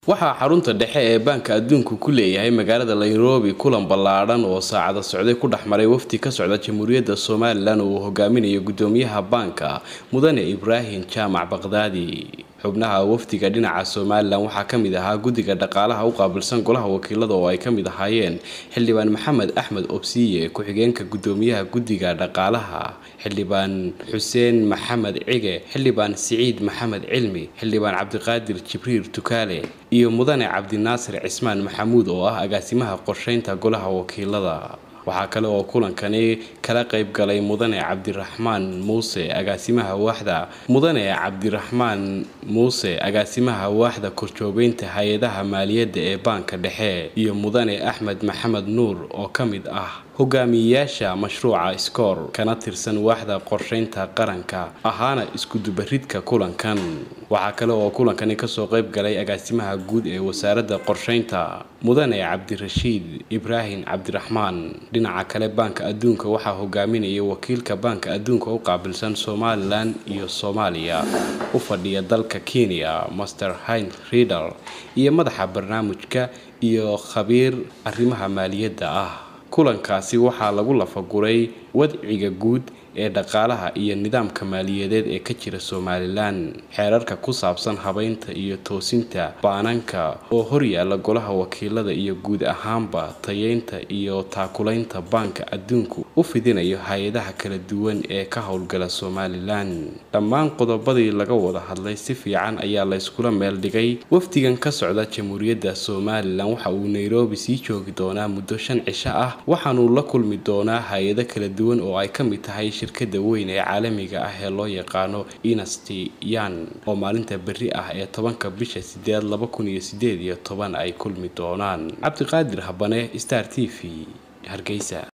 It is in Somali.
waxaa xarunta dhexe ee baanka adduunku ku leeyahay magaalada nairobi kulan ballaadhan oo saacada socday ku dhex maray wafdi ka socda jamhuuriyadda somalilan oo uu hogaaminayo gudoomiyaha baanka mudane ibraahim jaamac baqdaadi xubnaha wafdiga dhinaca somalilan waxaa ka mid ahaa guddiga dhaqaalaha u qaabilsan golaha wakiilada oo ay ka mid ahaayeen xildhibaan maxamed axmed obsiye ku-xigeenka gudoomiyaha guddiga dhaqaalaha xildhibaan xuseen maxamed cige xildhibaan siciid maxamed cilmi xildhibaan cabdiqaadir jibriil tukaale iyo mudane cabdinaasir cismaan maxamuud oo ah agaasimaha qorsheynta golaha wakiilada waxaa kale oo kulankani kala qayb galay mudane cabdiraxmaan muuse agaasimaha waaxda mudane cabdiraxmaan muuse agaasimaha waaxda korjoogeynta hay-adaha maaliyadda ee baanka dhexe iyo mudane axmed maxamed nuur oo ka mid ah hogaamiyeyaasha mashruuca scoor kana tirsan waaxda qorsheynta qaranka ahaana iskudubaridka kulankan waxaa kale oo kulankani kasoo qayb galay agaasimaha guud ee wasaaradda qorsheynta mudane cabdirashiid ibraahim cabdiraxmaan dhinaca kale baanka adduunka waxaa hogaaminaya wakiilka baanka adduunka u qaabilsan somalilan iyo soomaaliya u fadhiya dalka kenya master hind riedal iyo madaxa barnaamijka iyo khabiir arrimaha maaliyadda ah kulankaasi waxaa lagu lafaguray wadciga guud ee dhaqaalaha iyo nidaamka maaliyadeed ee ka jira somalilan xeerarka ku saabsan habeynta iyo toosinta baananka oo horyaala golaha wakiilada iyo guud ahaanba tayeynta iyo taakulaynta baanka adduunku u fidinayo hay-adaha kala duwan ee ka howlgala somalilan dhammaan qodobadii laga wada hadlay si fiican ayaa layskula meel dhigay wafdigan ka socda jamhuuriyadda somalilan waxa uu nairobi sii joogi doonaa muddo shan cisho ah waxaanuu la kulmi doonaa hay-ado kala duwan oo ay ka mid tahay shirkada weyn ee caalamiga ah ee loo yaqaano inasti yan oo maalinta berri ah ee tobanka bisha sideed laba kun iyo sideed iyo toban ay kulmi doonaan cabdiqaadir habane star t v hargeysa